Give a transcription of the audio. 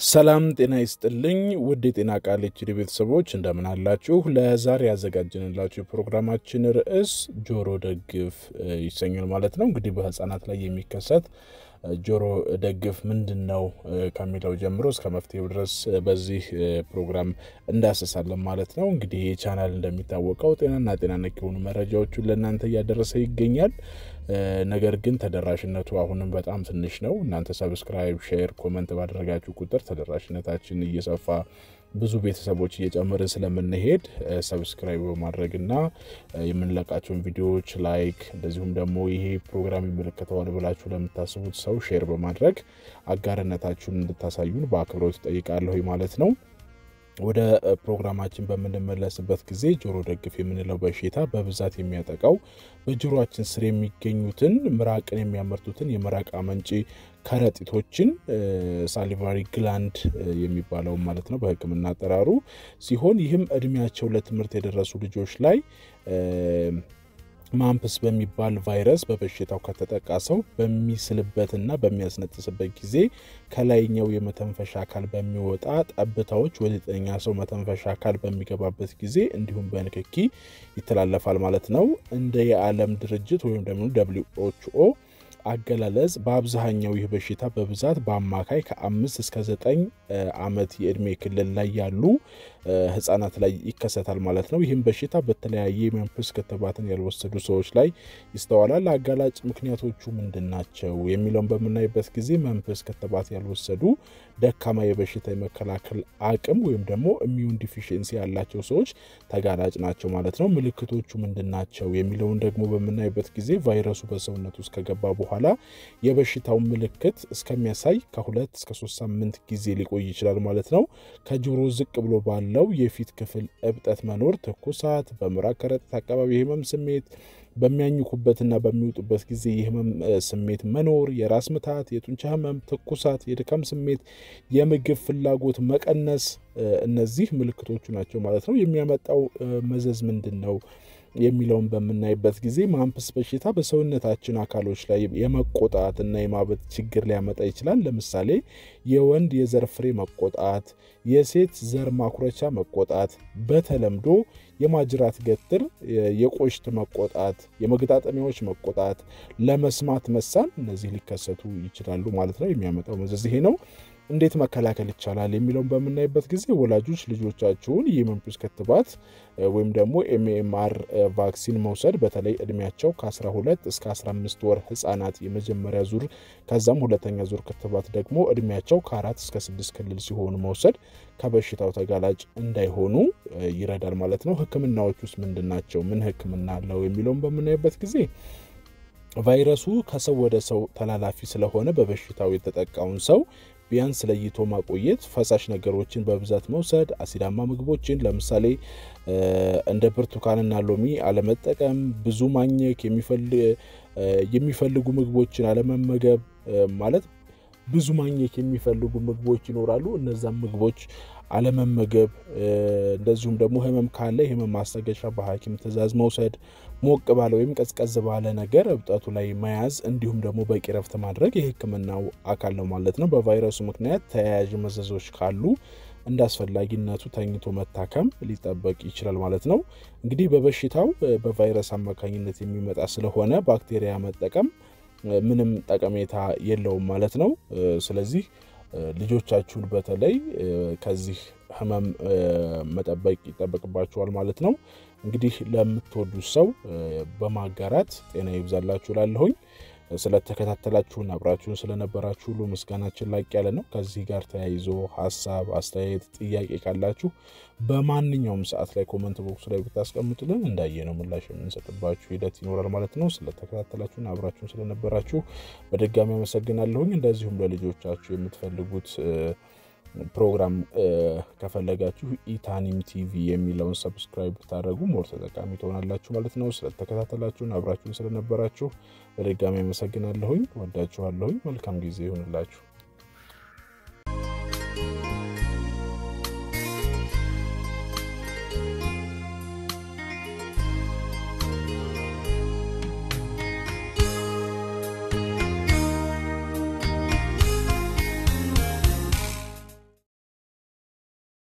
ሰላም ጤና ይስጥልኝ ውድ የጤና ቃል ኤችዲ ቤተሰቦች እንደምን አላችሁ? ለዛሬ ያዘጋጀንላችሁ የፕሮግራማችን ርዕስ ጆሮ ደግፍ ይሰኛል ማለት ነው። እንግዲህ በህፃናት ላይ የሚከሰት ጆሮ ደግፍ ምንድን ነው ከሚለው ጀምሮ እስከ መፍትሄው ድረስ በዚህ ፕሮግራም እንዳሰሳለን ማለት ነው። እንግዲህ ይህ ቻናል እንደሚታወቀው ጤናና ጤና ነክ የሆኑ መረጃዎቹን ለእናንተ እያደረሰ ይገኛል። ነገር ግን ተደራሽነቱ አሁንም በጣም ትንሽ ነው። እናንተ ሰብስክራይብ፣ ሼር፣ ኮመንት ባደረጋችሁ ቁጥር ተደራሽነታችን እየሰፋ ብዙ ቤተሰቦች እየጨመርን ስለምንሄድ ሰብስክራይብ በማድረግና የምንለቃቸውን ቪዲዮዎች ላይክ፣ እንደዚሁም ደግሞ ይሄ ፕሮግራም ይመለከተዋል ብላችሁ ለምታስቡት ሰው ሼር በማድረግ አጋርነታችሁን እንድታሳዩን በአክብሮት ጠይቃለሁ ማለት ነው። ወደ ፕሮግራማችን በምንመለስበት ጊዜ ጆሮ ደግፍ የምንለው በሽታ በብዛት የሚያጠቃው በጆሮአችን ስር የሚገኙትን ምራቅን የሚያመርቱትን የምራቅ አመንጪ ከረጢቶችን ሳሊቫሪ ግላንድ የሚባለው ማለት ነው በሕክምና አጠራሩ ሲሆን ይህም እድሜያቸው ለትምህርት የደረሱ ልጆች ላይ ማምፕስ በሚባል ቫይረስ በበሽታው ከተጠቃ ሰው በሚስልበትና በሚያስነጥስበት ጊዜ ከላይኛው የመተንፈሻ አካል በሚወጣ ጠብታዎች ወደ ጤነኛ ሰው መተንፈሻ አካል በሚገባበት ጊዜ እንዲሁም በንክኪ ይተላለፋል ማለት ነው። እንደ የዓለም ድርጅት ወይም ደግሞ ደብሊው ኤች ኦ አገላለጽ በአብዛኛው ይህ በሽታ በብዛት በአማካይ ከአምስት እስከ ዘጠኝ ዓመት የእድሜ ክልል ላይ ያሉ ህጻናት ላይ ይከሰታል ማለት ነው። ይህም በሽታ በተለያየ የመንፈስ ክትባትን ያልወሰዱ ሰዎች ላይ ይስተዋላል። አጋላጭ ምክንያቶቹ ምንድን ናቸው የሚለውን በምናይበት ጊዜ መንፈስ ክትባት ያልወሰዱ ደካማ የበሽታ የመከላከል አቅም ወይም ደግሞ ኢሚዩን ዲፊሽንሲ ያላቸው ሰዎች ተጋላጭ ናቸው ማለት ነው። ምልክቶቹ ምንድን ናቸው የሚለውን ደግሞ በምናይበት ጊዜ ቫይረሱ በሰውነት ውስጥ ከገባ በኋላ የበሽታውን ምልክት እስከሚያሳይ ከሁለት እስከ ሶስት ሳምንት ጊዜ ሊቆይ ይችላል ማለት ነው። ከጆሮ ዝቅ ብሎ ባለው የፊት ክፍል እብጠት መኖር፣ ትኩሳት፣ በምራቅ ከረጢት አካባቢ የህመም ስሜት፣ በሚያኝኩበትና በሚወጡበት ጊዜ የህመም ስሜት መኖር፣ የራስ ምታት፣ የጡንቻ ህመም፣ ትኩሳት፣ የድካም ስሜት፣ የምግብ ፍላጎት መቀነስ፣ እነዚህ ምልክቶቹ ናቸው ማለት ነው። የሚያመጣው መዘዝ ምንድን ነው የሚለውን በምናይበት ጊዜ ማምፕስ በሽታ በሰውነታችን አካሎች ላይ የመቆጣት እና የማበጥ ችግር ሊያመጣ ይችላል። ለምሳሌ የወንድ የዘር ፍሬ መቆጣት፣ የሴት ዘር ማኩረቻ መቆጣት፣ በተለምዶ የማጅራት ገትር የቆሽት መቆጣት፣ የመገጣጠሚያዎች መቆጣት፣ ለመስማት መሳን፣ እነዚህ ሊከሰቱ ይችላሉ ማለት ነው። የሚያመጣው መዘዝ ይሄ ነው። እንዴት መከላከል ይቻላል የሚለውን በምናይበት ጊዜ ወላጆች ልጆቻቸውን የመንፈስ ክትባት ወይም ደግሞ ኤምኤምአር ቫክሲን መውሰድ በተለይ እድሜያቸው ከ12 እስከ 15 ወር ህጻናት የመጀመሪያ ዙር ከዛም ሁለተኛ ዙር ክትባት ደግሞ እድሜያቸው ከአራት እስከ ስድስት ክልል ሲሆኑ መውሰድ ከበሽታው ተጋላጭ እንዳይሆኑ ይረዳል ማለት ነው። ህክምናዎች ውስጥ ምንድን ናቸው? ምን ህክምና አለው የሚለውን በምናይበት ጊዜ ቫይረሱ ከሰው ወደ ሰው ተላላፊ ስለሆነ በበሽታው የተጠቃውን ሰው ቢያንስ ለይቶ ማቆየት፣ ፈሳሽ ነገሮችን በብዛት መውሰድ፣ አሲዳማ ምግቦችን ለምሳሌ እንደ ብርቱካንና ሎሚ አለመጠቀም፣ ብዙ ማኘክ፣ የሚፈልጉ ምግቦችን አለመመገብ ማለት ብዙ ማኘክ የሚፈልጉ ምግቦች ይኖራሉ። እነዛም ምግቦች አለመመገብ፣ እንደዚሁም ደግሞ ህመም ካለ የህመም ማስታገሻ በሐኪም ትዕዛዝ መውሰድ፣ ሞቅ ባለ ወይም ቀዝቀዝ ባለ ነገር እብጠቱ ላይ መያዝ፣ እንዲሁም ደግሞ በቂ ረፍት ማድረግ የህክምናው አካል ነው ማለት ነው። በቫይረሱ ምክንያት ተያያዥ መዘዞች ካሉ እንደ አስፈላጊነቱ ተኝቶ መታከም ሊጠበቅ ይችላል ማለት ነው። እንግዲህ በበሽታው በቫይረስ አማካኝነት የሚመጣ ስለሆነ ባክቴሪያ መጠቀም ምንም ጠቀሜታ የለውም ማለት ነው። ስለዚህ ልጆቻችሁን በተለይ ከዚህ ህመም መጠበቅ ይጠበቅባችኋል ማለት ነው። እንግዲህ ለምትወዱት ሰው በማጋራት ጤና ይብዛላችሁ ላለሁኝ ስለተከታተላችሁን አብራችሁን ስለነበራችሁ ሁሉ ምስጋናችን ላቅ ያለ ነው። ከዚህ ጋር ተያይዞ ሀሳብ፣ አስተያየት፣ ጥያቄ ካላችሁ በማንኛውም ሰዓት ላይ ኮመንት ቦክስ ላይ ብታስቀምጡልን እንዳየነው ምላሽ የምንሰጥባችሁ ሂደት ይኖራል ማለት ነው። ስለተከታተላችሁን አብራችሁን ስለነበራችሁ በድጋሚ አመሰግናለሁኝ። እንደዚሁም ለልጆቻችሁ የምትፈልጉት ፕሮግራም ከፈለጋችሁ ኢታኒም ቲቪ የሚለውን ሰብስክራይብ ብታደረጉ ሞር ተጠቃሚ ትሆናላችሁ ማለት ነው። ስለተከታተላችሁን አብራችሁን ስለነበራችሁ በድጋሚ አመሰግናለሁኝ። ወዳችኋለሁኝ። መልካም ጊዜ ይሆንላችሁ።